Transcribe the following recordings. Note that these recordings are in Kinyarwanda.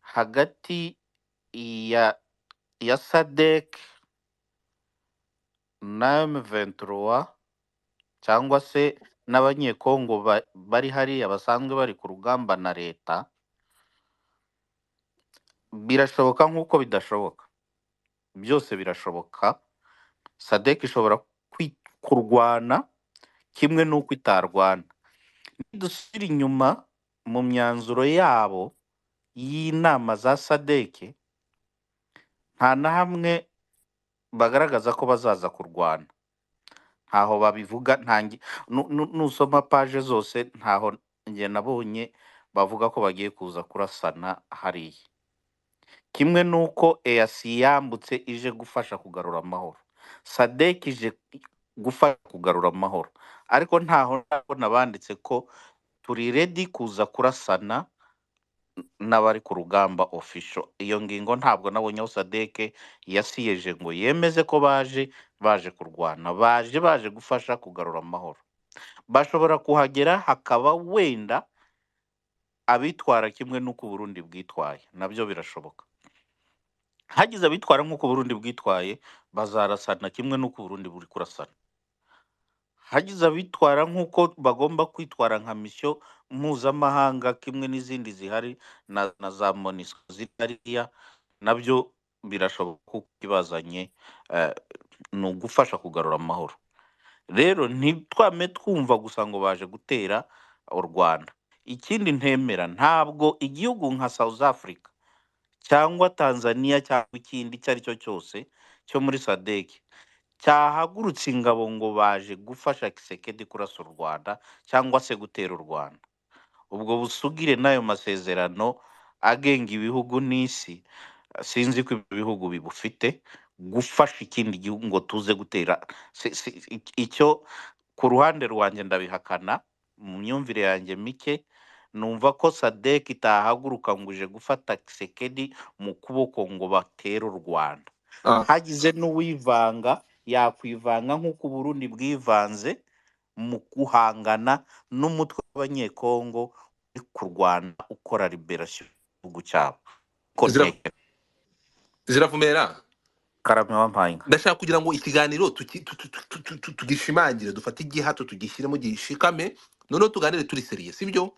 hagati ya ya sadek na M23 cyangwa se n'abanyekongo ba- bari hariya basanzwe bari ku rugamba na leta birashoboka nk'uko bidashoboka byose birashoboka sadek ishobora kwi- kurwana kimwe n'uko itarwana nidusubira inyuma mu myanzuro yabo y'inama za sadeke nta na hamwe bagaragaza ko bazaza kurwana ntaho babivuga ntangi nu- nu- nusoma paje zose ntaho njye nabonye bavuga ko bagiye kuza kurasana hariya kimwe n'uko EAC yambutse ije gufasha kugarura amahoro sadek ije gufasha kugarura amahoro ariko ntaho ndabona banditse ko turi redi kuza kurasana n'abari ku rugamba official iyo ngingo ntabwo nabonyeho sadeke yasiyeje ngo yemeze ko baje baje kurwana baje baje gufasha kugarura amahoro bashobora kuhagera hakaba wenda abitwara kimwe n'uko uburundi bwitwaye nabyo birashoboka hagize abitwara nk'uko uburundi bwitwaye bazarasana kimwe n'uko uburundi buri kurasana hagize abitwara nk'uko bagomba kwitwara nka misiyo mpuzamahanga kimwe n'izindi zihari na, na za monisco ziri hariya nabyo birashoboka kuko ibazanye eh, ni ugufasha kugarura amahoro rero ntitwame twumva gusa ngo baje gutera u rwanda ikindi ntemera ntabwo igihugu nka south africa cyangwa tanzania cyangwa ikindi icyo ari cyo cyose cyo muri sadeki cyahagurutse ingabo ngo baje gufasha Kisekedi kurasa u Rwanda cyangwa se gutera u Rwanda. Ubwo busugire n'ayo masezerano agenga ibihugu n'isi, sinzi ko ibyo bihugu bibufite, gufasha ikindi gihugu ngo tuze gutera si- si- ik- icyo ku ruhande rwanjye ndabihakana, mu myumvire yanjye mike numva ko sadek itahaguruka ngo uje gufata Kisekedi mu kuboko ngo batere u Rwanda Ah, hagize n'uwivanga yakwivanga nk'uko Uburundi bwivanze mu guhangana n'umutwe w'abanyekongo uri kurwana ukora liberasiyo igihugu cyabo ko zira nteke ziravumera karame wampayinka ndashaka kugira ngo ikiganiro tuki- tu- tu- tu- tu- tu- tu- tugishimangire dufate igihato tugishyiremo gishikame noneho tuganire turi seriye sibyo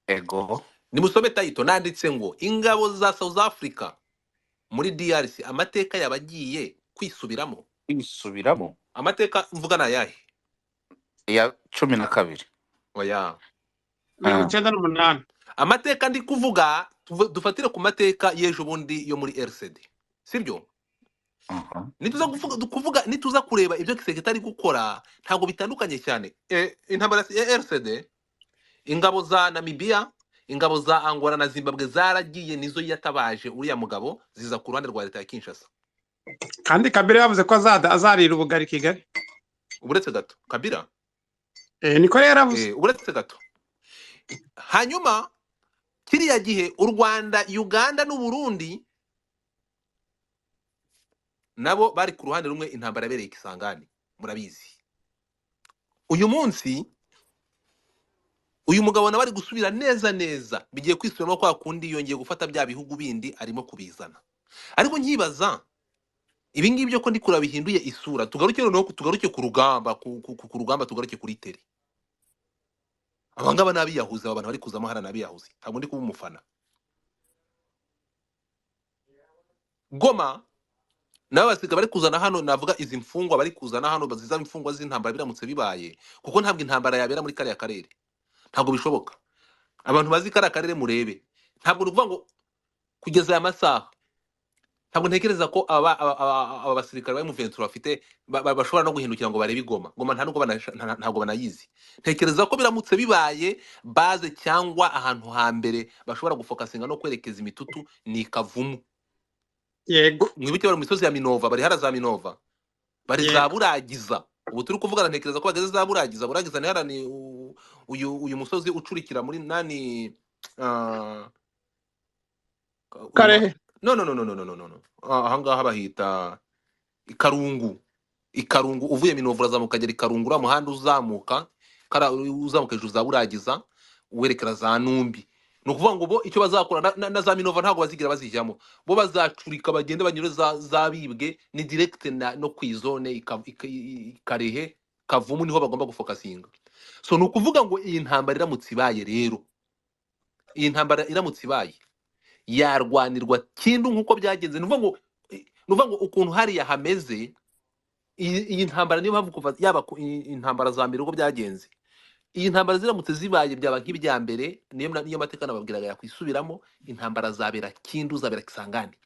ego nimusome tayito nanditse ngo ingabo za south africa muri drc amateka yabagiye kwisubiramo ibisubiramo amateka mvuga ni ayahe iya cumi na kabiri oya Ah. mirongo icyenda n'umunani amateka ndi kuvuga tuva- dufatire ku mateka y'ejo bundi yo muri rcd sibyo Aha. nituza kuvuga kuvuga nituza kureba ibyo sekretari gukora ntabwo bitandukanye cyane e, intambara ya rcd ingabo za namibiya ingabo za angola na zimbabwe zaragiye nizo yatabaje uriya mugabo ziza ku ruhande rwa leta ya kinshasa kandi kabila yavuze ko azada azarira ubugari kigali uburetse gato kabira eh, niko rero yaravuze e, uburetse gato hanyuma kiriya gihe u rwanda uganda n'u burundi nabo bari ku ruhande rumwe intambara yabereye ikisangani murabizi uyu munsi uyu mugabo nawe ari gusubira neza neza bigiye kwisubiramo kwa kundi yongeye gufata bya bihugu bindi arimo kubizana ariko nkibaza ibi ngibi byo ko ndi kureba bihinduye isura tugaruke noneho ku- tugaruke ku rugamba ku, ku, ku ku rugamba tugaruke kuri teri aba ngaba ni abiyahuzi aba bantu bari kuzamo hariya ni abiyahuzi ntabwo ndi kuba umufana goma nabo basiga bari kuzana hano navuga izi mfungwa bari kuzana hano baziza imfungwa z'intambara biramutse bibaye kuko ntabwo intambara yabera muri kariya karere ntabwo bishoboka abantu bazi kariya karere murebe ntabwo ni ukuvuga ngo kugeza aya masaha ntabwo ntekereza ko aba aba- aba- aba basirikare ba M23 bafite ba- ba- bashobora no guhindukira ngo barebe igoma goma nta nubwo banasha- nta- ntabwo banayizi ntekereza ko biramutse bibaye baze cyangwa ahantu hambere bashobora gufokasinga no kwerekeza imitutu ni kavumu yego mwibuke bari mu misozi ya minova bari hara za minova bari za yego buragiza ubu turi kuvugana ntekereza ko bageze za buragiza buragiza ni hara ni u- uyu uyu musozi ucurikira muri nani ah, uyu wa- karehe no no no no no no no no no. Ah, ahangaha bahita ikarungu ikarungu uvuye minovu urazamuka agera ikarungu uriya muhanda uzamuka kara uzamuka hejuru za buragiza werekera za numbi ni ukuvuga ngo bo icyo bazakora na, na, na za minova ntabwo bazigera bazijyamo bo bazacurika bagende banyure za, zabibwe ni direct na, no ku izone ika- ika- i- i- karehe kavumu niho bagomba gufokasinga so ni ukuvuga ngo iyi ntambara iramutse ibaye rero iyi ntambara iramutse ibaye yarwanirwa kindu nk'uko byagenze ni ukuvuga ngo eh, ni ukuvuga ngo ukuntu hariya hameze iyi iyi ntambara niyo mpamvu kuva yaba ku- i- intambara za mbere uko byagenze iyi ntambara ziramutse zibaye byaba nk'ibya mbere niyo na- niyo mateka nababwiraga yakwisubiramo intambara zabera kindu zabera kisangani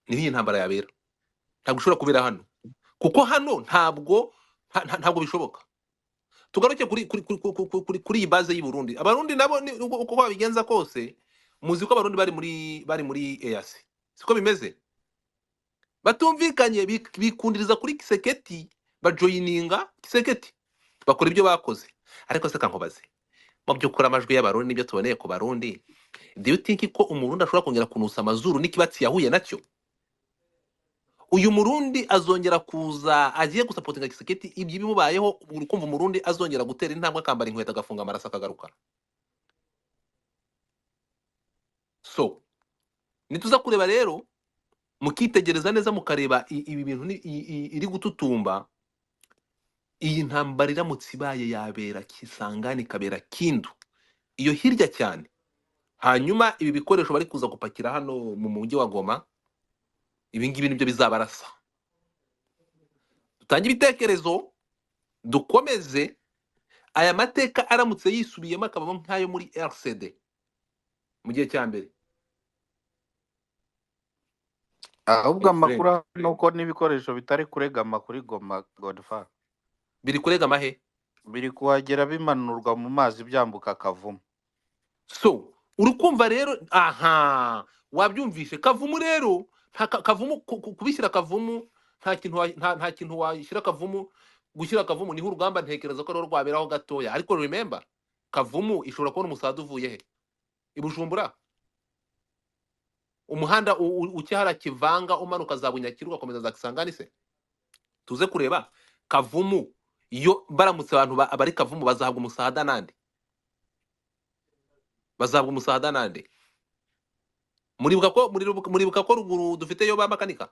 niho iyi ntambara yabera ntabwo ishobora kubera hano kuko hano ntabwo nta- nta- ntabwo bishoboka tugaruke kuri kuri kuri kuri kuri kuri kuri iyi baze y'i Burundi abarundi nabo ni- uko uko babigenza kose muzi ko abarundi bari muri bari muri EAC siko bimeze batumvikanye bik- bikundiriza kuri kiseketi bajoyininga kiseketi bakora ibyo bakoze ariko se kankubaze mu by'ukuri amajwi y'abarundi nibyo tuboneye ku barundi do you think ko umurundi ashobora kongera kunusa amazuru n'ikibatsi yahuye nacyo uyu murundi azongera kuza agiye gusapotinga kiseketi ibyo bimubayeho uri kumva umurundi azongera gutera intambwe akambara inkweto agafunga amaraso akagaruka so nituza kureba rero mukitegereza neza mukareba i- ibi bintu ni- i- i- iri gututumba iyi ntambara iramutse ibaye yabera kisangani ikabera kindu iyo hirya cyane hanyuma ibi bikoresho bari kuza gupakira hano mu mujyi wa goma ibi ngibi nibyo bizabarasa dutange ibitekerezo dukomeze aya mateka aramutse yisubiyemo akabamo nk'ayo muri rcd mu gihe cya mbere ahubwo amakuru Efureni ahari ni uko n'ibikoresho bitari kuregama kuri goma godfar biri kurega amahe biri kuhagera bimanurwa mu mazi byambuka akavumu so uri kumva rero aha wabyumvishe kavumu rero nta ka- kavumu ku- ku- kubishyira kavumu nta kintu wa- nta nta kintu washyira kavumu gushyira kavumu niho urugamba ntekereza ko rero rwaberaho gatoya ariko remember kavumu ishobora kubona umusaza uvuye he i bujumbura umuhanda u- u- ukihara kivanga umanuka za bunyakiri ugakomeza za kisangani se tuze kureba kavumu iyo baramutse abantu ba- bari kavumu bazahabwa umusahada nande bazahabwa umusahada nande muribuka ko muribuka muribuka ko ruguru dufite yo bamakanika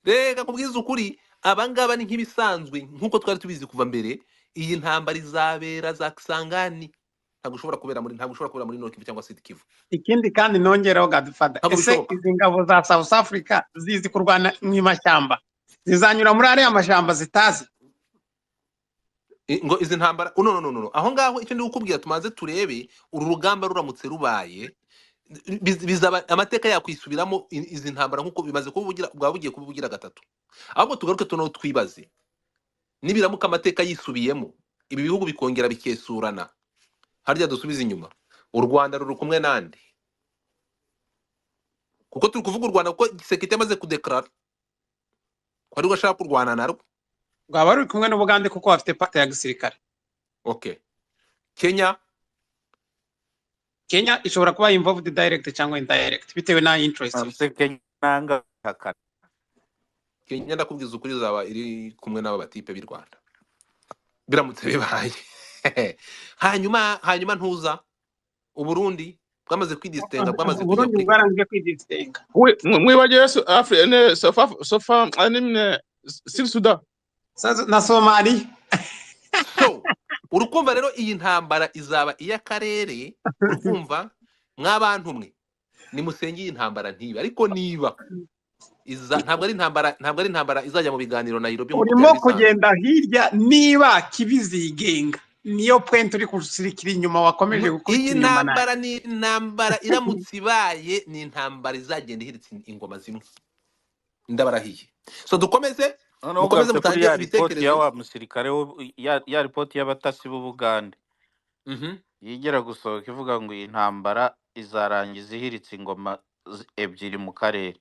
reka kubwiza ukuri abangaba ni nk'ibisanzwe nk'uko twari tubizi kuva mbere iyi ntambara izabera za kisangani ntabwo ushobora kubera muri ntabwo ushobora kubera muri Nord Kivu cyangwa Sud Kivu Ikindi kandi nongeraho Godfather, ntabwo ese bishoboka izi ngabo za South Africa zizi kurwana mu mashyamba zizanyura muri ariya mashyamba zitazi? I- ngo izi ntambara no no no no no. aho ngaho icyo ndi gukubwira tumanze turebe uru rugamba ruramutse rubaye biz- bizaba amateka yakwisubiramo i- izi ntambara nk'uko bimaze kubugira bwaba bugiye kubugira gatatu ahubwo tugaruke tuno twibaze nibiramuka amateka yisubiyemo ibi bihugu bikongera bikesurana harya dusubize inyuma u rwanda ruri kumwe nande kuko turi kuvuga u rwanda kuko gisekete amaze kudekarara ko ari ashaka kurwana narwo rwaba ruri kumwe n'Ubugande kuko bafite pacte ya gisirikare okay kenya Kenya ishobora kuba involved direct cyangwa indirect bitewe na interest Nonese kenya nanga hakana kenya ndakubwiza ukuri izaba iri kumwe n'ababatipe b'i rwanda biramutse bibaye hanyuma hanyuma ntuza uburundi bwamaze kwidisitenga bwamaze kujya uburundi kuri bwaranzwe kwidisenga Oui, mwibagiwe Su- Afri- ne, Sofa, Sofa, animne, Sud Sudan. Sasa na somaliya so urukumva rero iyi ntambara izaba iy'akarere urukumva mw'abantu mwe nimusenge iyi ntambara ntibe ariko niba iza ntabwo ari intambara ntabwo ari intambara izajya mu biganiro Nairobi nk'uko urimo byari bisanzwe kugenda hirya niba kibizigenga niyo point uri gusirikira inyuma wakomeje Mu- iyi gukurikira inyuma nayo ntambara ni intambara iramutse ibaye ni intambara izagenda ihiritse ingoma zimwe ndabarahiye so dukomeze noneho mukomeze ugarutse kuri mutange ya ripoti ya ibitekerezo wa musirikare wo- ya ya ripoti y'abatasi b'ubugande Mhm. yigera gusohoka ivuga ngo iyi ntambara izarangiza ihiritse ingoma zi- ebyiri mu karere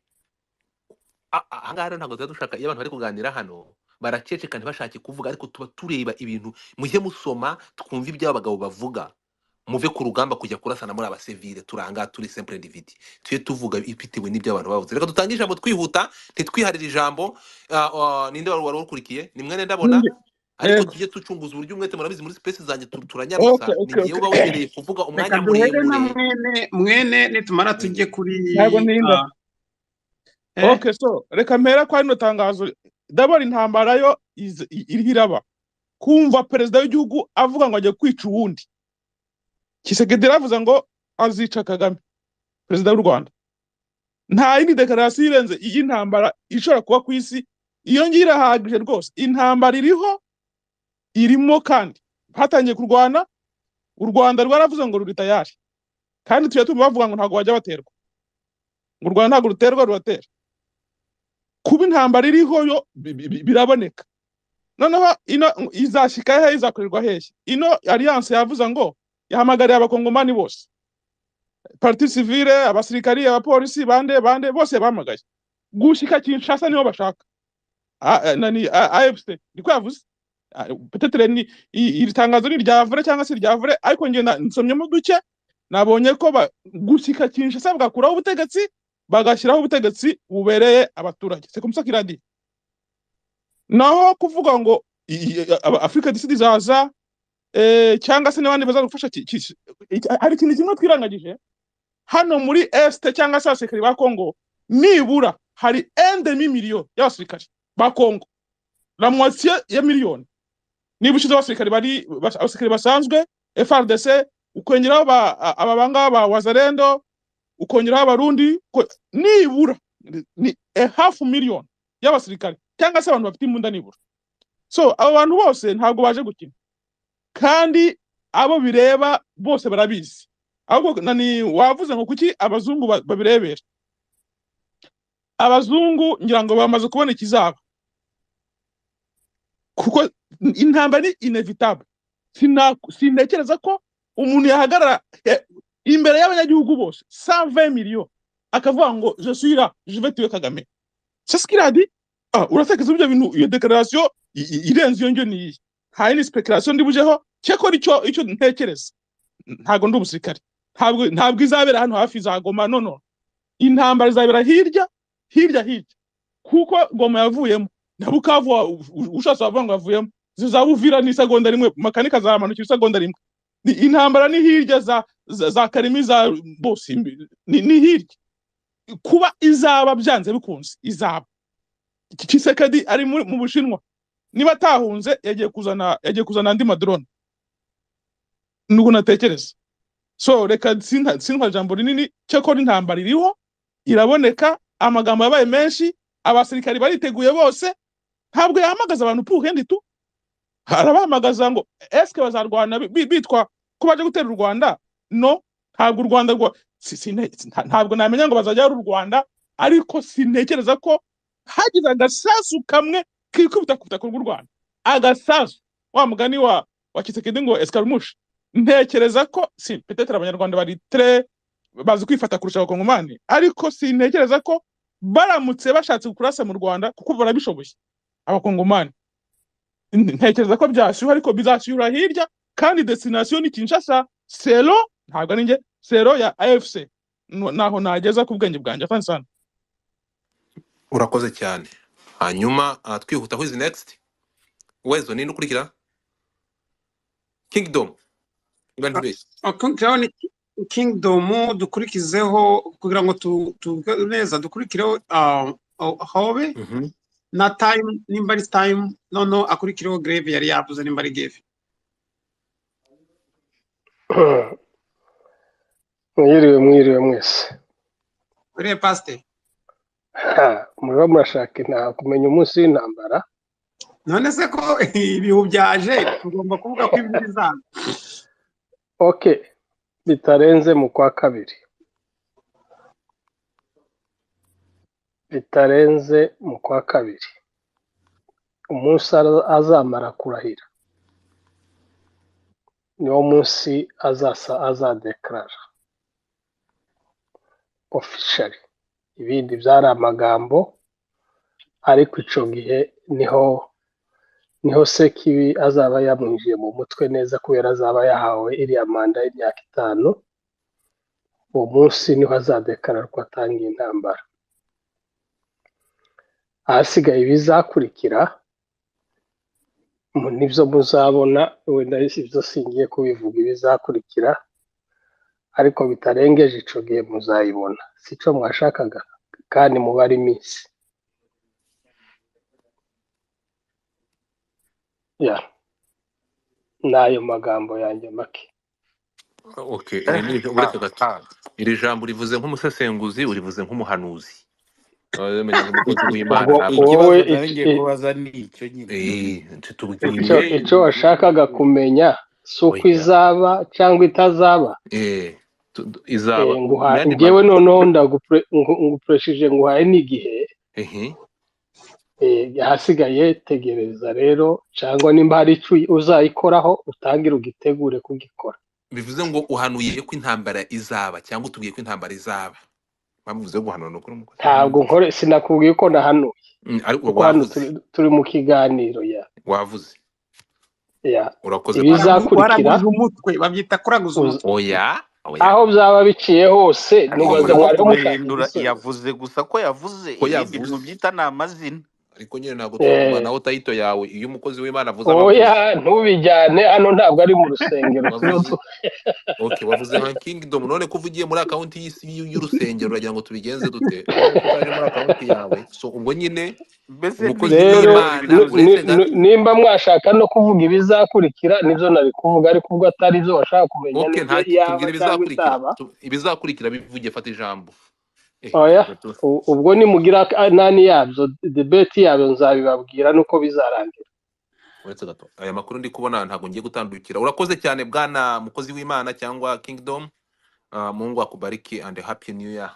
A- a- ahangaha rero ntabwo tuba dushaka iyo abantu bari kuganira hano baraceceka ntibashake kuvuga ariko tuba tureba ibintu mujye musoma twumve ibyo abagabo bavuga muve ku rugamba kujya kurasana muri abasivile turanga turi simple dividi tujye tuvuga bitewe n'ibyo abantu bavuze reka dutange ijambo twihuta ntitwiharire ijambo Ah, ah, ninde wari wari ukurikiye ni mwene ndabona ariko Yego. tujye ducunguza uburyo umwete murabizi muri space zanjye tu- Okay, turanyarusa ni okay, ngewe uba wemereye kuvuga reka umwanya duhere na muremure mwene mwene nitumara tujye kuri Ntabwo ntinda. Ah, eh, okay so reka mpera kwa rino tangazo ndabona intambara yo iz- i- iriho iraba kumva perezida w'igihugu avuga ngo agiye kwica uwundi kisekedi yaravuze ngo azica kagame perezida w'u rwanda nta yindi dekararasiyo irenze iy'intambara ishobora kuba ku isi iyo ngiyo irahagije rwose intambara iriho irimo kandi hatangiye kurwana u rwanda rwaravuze ngo ruri tayari kandi tujya tumva bavuga ngo ntabwo bajya baterwa ngo u rwanda ntabwo ruterwa ruratera kuba intambara iriho yo bi- bi- bi- biraboneka noneho ino izashyika hehe izakorerwa hehe ino alliance yavuze ngo yahamagariye abakongomani bose parti civile abasirikari abapolisi bande bande bose bamagaye gushyika kinshasa niho bashaka A- a- nani a- afc niko yavuze A- petetere ni i- iri tangazo ni irya vure cyangwa se irya vure ariko njye na- nsomyemo duke nabonye ko ba- gushyika kinshasa bagakuraho ubutegetsi bagashyiraho ubutegetsi bubereye abaturage c'est comme ça qu'il a dit naho kuvuga ngo i- i- aba- africa disi izaza eh, cyangwa se n'abandi baza gufasha ki- ki- iki- hari ikintu kimwe twirangagije hano muri este cyangwa se abasirikari ba kongo nibura hari endemi miliyoni y'abasirikari ba kongo la moitié ya miliyoni niba ushize abasirikari bari bas- abasirikari basanzwe frdc ukongeraho ba- a- aba bangaba ba wazarendo ukongeraho abarundi uko- nibura ni a half million y'abasirikare cyangwa se abantu bafite imbunda nibura so abo bantu bose ntabwo baje gukina kandi abo bireba bose barabizi ahubwo nani wavuze ngo kuki abazungu ba- babirebera abazungu ngira ngo bamaze kubona ikizaba kuko intambara ni inevitable Sina- sintekereza ko umuntu yahagarara eh, imbere y'abanyagihugu bose 120 millions akavuga ngo je suis là je vais tuer Kagame c'est ce qu'il a dit ah uratekereza ibyo bintu iyo declaration i- i- irenze iyo njyo ni iyi hari ni speculation ndibujeho cyakora icyo icyo ntekereza ntago ndi umusirikare ntabwo ntabwo izabera hano hafi izagoma no no intambara izabera hirya hirya hirya kuko goma yavuyemo na bukavu wa- u- u- ushatse wavuga ngo yavuyemo zizaba uvira n'isegonda rimwe makanika azamanukira isegonda rimwe ni intambara ni hirya za za, za karimi za bose imbi- ni, ni hirya kuba izaba byanze bikunze izaba Ki- kisekedi ari muri- mu bushinwa niba atahunze yagiye kuzana yagiye kuzana andi madrone nuko natekereza so reka sinta sinta jambo rinini cyakora intambara iriho iraboneka amagambo yabaye menshi abasirikari bariteguye bose ntabwo yahamagaza abantu puhendi tu arabahamagaza ngo eske bazarwana bi- bi- bitwa ko baje gutera u rwanda no ntabwo u rwanda rwa si- sine- nta- ntabwo namenya ngo bazajya ari u rwanda ariko sintekereza ko hagize agasasu kamwe kikubita ku butaka bw'u rwanda agasasu wa mugani wa wa kisekedi ngo eskarumushi ntekereza ko si petetere abanyarwanda bari tre bazi kwifata kurusha abakongomani ariko sintekereza ko baramutse bashatse kurasa mu rwanda kuko barabishoboye abakongomani ntekereza ko byashyuha ariko bizashyuhira hirya kandi destination ni kinshasa sero ntabwo ari njye sero ya afc Nu- naho nageza ku bwenge bwanjye afani sana urakoze cyane hanyuma ah, twihuta who is next wezo nini ukurikira kingdom niba ntibeshye Okongeraho ni Kingdom dukurikizeho kugira ngo tu- tuvuge neza dukurikireho ah, ah, Hobe Mhm. na Time nimba ari Time noneho akurikireho Grave yari yavuze nimba ari Grave. mwiriwe mwiriwe mwese Uriye Pastor Ha, muriho murashaka inta kumenya umunsi w'intambara none se ko ibihu byaje tugomba kuvuga ko ibi bizaza. okay bitarenze mu kwa kabiri bitarenze mu kwa kabiri umunsi ara- azamara kurahira niwo munsi azasa azadekarara ofishari ibindi byari amagambo ariko icyo gihe niho niho se kibi azaba yamwinjiye mu mutwe neza kubera azaba yahawe iriya manda y'imyaka itanu uwo munsi niho azadekararwa atangiye intambara ahasigaye ibizakurikira mu- nibyo muzabona wenda ibyo singiye kubivuga ibizakurikira ariko bitarengeje ico gihe muzayibona si cyo mwashakaga kandi mubare iminsi ya n'ayo magambo yanjye make okay iri Eh, ni ureka ah, gato ah. iri jambo urivuze nk'umusesenguzi urivuze nk'umuhanuzi bamenya nk'umukozi w'imana ubwo ntabwo wowe ikibazo nari ic- ngiye i- kubaza ni icyo nyine Eh, icyo tubwire icyo washakaga kumenya si uko oya izaba cyangwa itazaba Eh, tu- tu- e, izaba nguha mu yandi ngewe noneho ndagupre- ngu- ngupresheje nguhaye n'igihe ehe Eh, ahasigaye tegereza rero cyangwa nimba hari icyo uzayikoraho utangire ugitegure kugikora bivuze ngo uhanuye ko intambara izaba cyangwa utubwiye ko intambara izaba bamuvuze guhanura ni ukuri umukozi ntabwo w'imana nkore sinakubwiye ko nahanuye Mm, ariko kuko hano wavuze turi, turi mu kiganiro ya wavuze ya urakoze rwose Waragu- ibizakurikira waraguje umutwe babyita kuraguza uza- umutwe oya oya aho byaba biciye hose ariko nibaza muri oya mwariho mushaka bo kubihindura igisubizo yavuze gusa ko yavuze ko ibindi yavuze mubyita ni amazina ariko nyine ntabwo Eh, twagumanaho tayito yawe iyo umukozi w'imana avuze aba oya avuze ntubijyane hano ntabwo ari mu rusengero turiho wavuze tu- ok wavuze nka kingdom none ko uvugiye muri akawunti y'isi y'u- y'urusengero uragira ngo tubigenze dute none ko utaje muri akawunti yawe so ubwo nyine mbese umukozi rero ntibigenze w'imana nu- binoze ni- uretse ga nu- nimba mwashaka no kuvuga ibizakurikira nibyo nari kuvuga ariko ubwo atari zo washaka kumenya ok nibyo nta yaba tubwire cyangwa ibizakurikira itaba Tu- ibizakurikira bivuge fata ijambo eh oya gato u- ubwo nimugira ak- nani yabyo debeti yabyo nzabibabwira nuko bizarangira uretse gato aya makuru ndi kubona ntabwo ngiye gutandukira urakoze cyane bwana mukozi w'imana cyangwa kingdom Ah, mungu akubariki and happy new year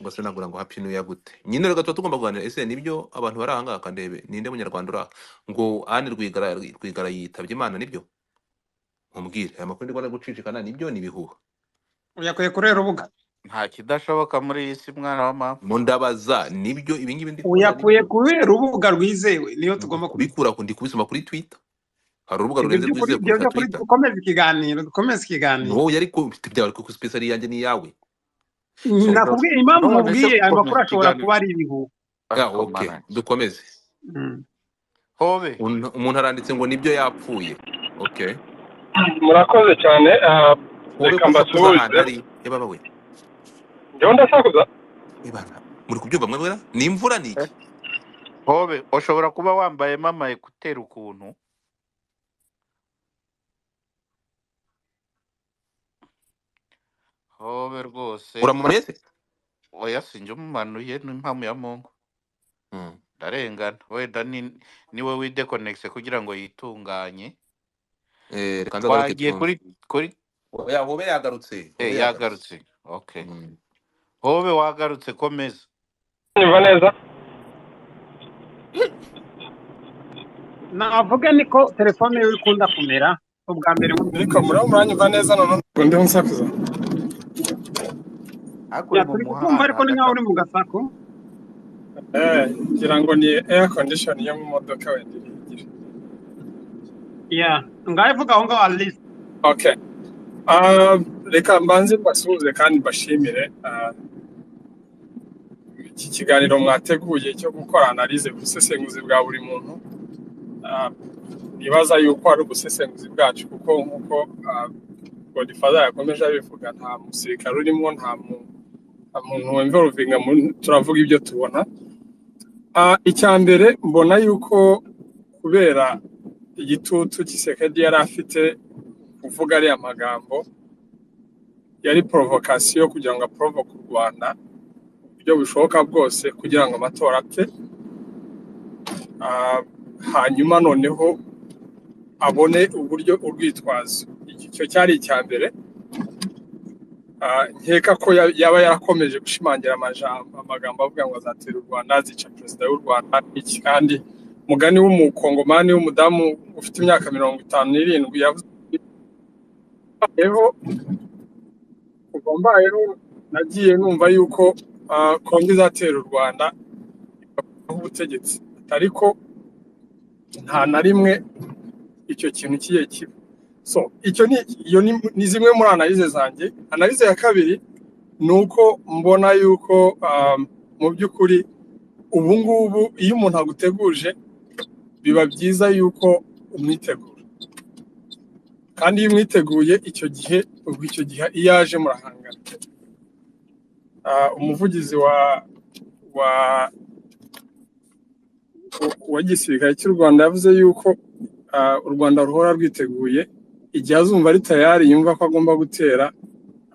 ngo se nagura ngo happy new year gute nyine rero gato tugomba kuganira ese nibyo abantu bari ahangaha kandebe ninde munyarwanda uri aha ngo ane rwigara rwigara yitabye imana nibyo mumbwire aya makuru ndi kubona ari gucicikana nibyo ni ibihuha yakwiye kurera urubuga nta kidashoboka muri iyi si mwana wa mama mu ndabaza nibyo ibi ngibi ndi kubona uyakuye nibyo kurera urubuga rwizewe niyo Ndi tugomba kubikora kubikura ku- ndi kubisoma kuri twitter hari urubuga ibyo rurenze by'ukuri rwizewe ibyo kurusha by'ukuri twitter dukomeze ikiganiro dukomeze ni ikiganiro wowe yari kubifite byawe kuko space ari iyanjye n'iyawe so nakubwiye impamvu none se nkubwiye ayo gukomeza ikiganiro ariko ah, makuru ashobora kuba ari ibihuha okay mwanange dukomeze Mm. hobe Un- umuntu aranditse ngo nibyo yapfuye okay murakoze cyane ah, wowe reka ko usakuza ahantu mbasuhuze ari yababa we ngewe ndasakuza ibana muri kubyumva mwe mwera ni imvura ni iki hobe ushobora kuba wambayemo ama ekuteri ukuntu hobe rwose uramumaniye se oya sinjye umumanuye n'impamu ya mungu Mm. ndarengana wenda ni niwe widekonegise kugira ngo yitunganye Eh, reka nzagaruke twagiye twumve kuri kuri oya hobe yagarutse eh, hobe yagarutse yagarutse okay Mm. hobe wagarutse komeza nyumva neza navuga niko telefone yiwe ikunda kumera ubwa mbere nkubwiye ariko muraba muranyumva neza noneho ngo ndiho nsakuza ariko uri ya mu turi kukumva muhanda ariko ni nkaho hagati uri mu gasako eh ngira ngo ni air condition yo mu modoka wenda iri igira ya ngaho ivuga aho ngaho alice okay Ah, reka mbanze mbasuhuze kandi mbashimire Ah, iki kiganiro mwateguye cyo gukora analize ku busesenguzi bwa buri muntu Ah, nibaza yuko ari ubusesenguzi bwacu kuko nk'uko ah, godifaza yakomeje abivuga nta musirikare urimo nta mu- nta muntu wemva uruvinga mu- turavuga ibyo tubona Ah, icya mbere mbona yuko kubera igitutu kisekedi yari afite kuvuga ariya magambo yari porovokasiyo kugira ngo aporovoke u rwanda uburyo bushoboka bwose kugira ngo amatora apfe Ah, hanyuma noneho abone uburyo urwitwazo iki cyo cyari icya mbere Ah, nkeka ko ya- yaba yarakomeje gushimangira amajambo amagambo avuga ngo azatera u rwanda azica perezida w'u rwanda iki kandi umugani w'umukongomani w'umudamu ufite imyaka mirongo itanu n'irindwi yavuze ati, "Mbayeho, kuva mbayeho nagiye numva yuko ah, kongo izatera u rwanda aho ubutegetsi ariko nta na rimwe icyo kintu kigiye kiba so icyo ni iyo ni, ni zimwe muri analize zanjye analize ya kabiri ni uko mbona yuko um, mu by'ukuri ubu ngubu iyo umuntu aguteguje biba byiza yuko umwitegura kandi iyo umwiteguye icyo gihe ubwo icyo gihe iyo aje murahangana Ah, umuvugizi wa wa wa gisirikare cy'u rwanda yavuze yuko ah, u rwanda ruhora rwiteguye igihe azumva ari tayari yumva ko agomba gutera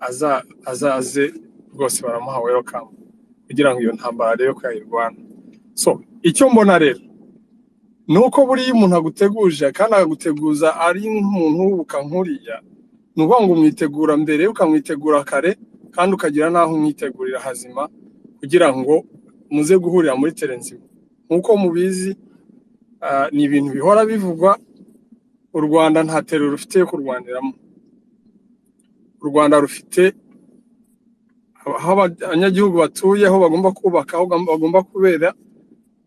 aza- azaze rwose baramuha welcome kugira ngo iyo ntambara rero ko yayirwana so icyo mbona rero ni uko buriya umuntu aguteguje kandi akaguteguza ari nk'umuntu w'ubuka nkuriya ni ukuvuga ngo umwitegura mbere ukamwitegura kare kandi ukagira n'aho umwitegurira hazima kugira ngo muze guhurira muri tere nzima nk'uko mubizi ah, ni ibintu bihora bivugwa u rwanda nta tere rufite yo kurwaniramo u rwanda rufite aho abanyagihugu batuye aho bagomba kubaka aho bagomba kubera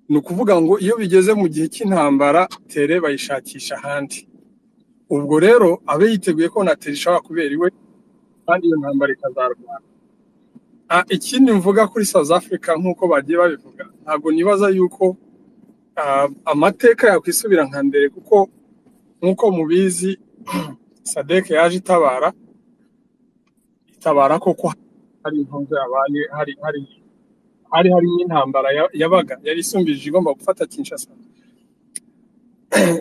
ni ukuvuga ngo iyo bigeze mu gihe cy'intambara tere bayishakisha ahandi ubwo rero abe yiteguye ko na tere ishobora kubera iwe kandi iyo ntambara ikazarwana Ah, ikindi mvuga kuri south africa nk'uko bagiye babivuga ntabwo nibaza yuko ah, amateka yakwisubira nka mbere kuko nk'uko mubizi sadek yaje itabara itabara koko hari impamvu yabaye hari hari hari hari n'intambara ya- yabaga yari isumbije igomba gufata kinshasa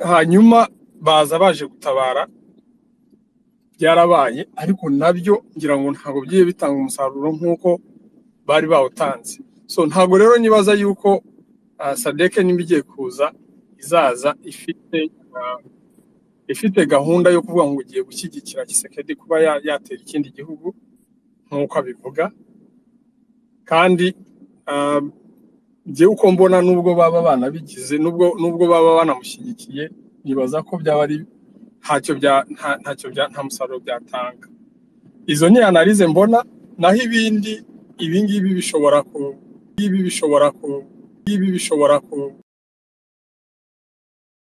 hanyuma baza baje gutabara byarabaye ariko nabyo ngira ngo ntabwo byiye bitanga umusaruro nk'uko bari bawutanze so ntabwo rero nibaza yuko ah, sadeke nimba igiye kuza izaza ifite ah, ifite gahunda yo kuvuga ngo ugiye gushyigikira kisekedi kuba ya- yatera ikindi gihugu nk'uko abivuga kandi ah, njyewe uko mbona nubwo baba banabigize nubwo nubwo baba banamushyigikiye nibaza ko byaba ari ntacyo bya nta- ntacyo bya nta musaruro byatanga izo ni analize mbona naho ibindi ibi ngibi bishobora ku ibi bishobora ku ibi bishobora ku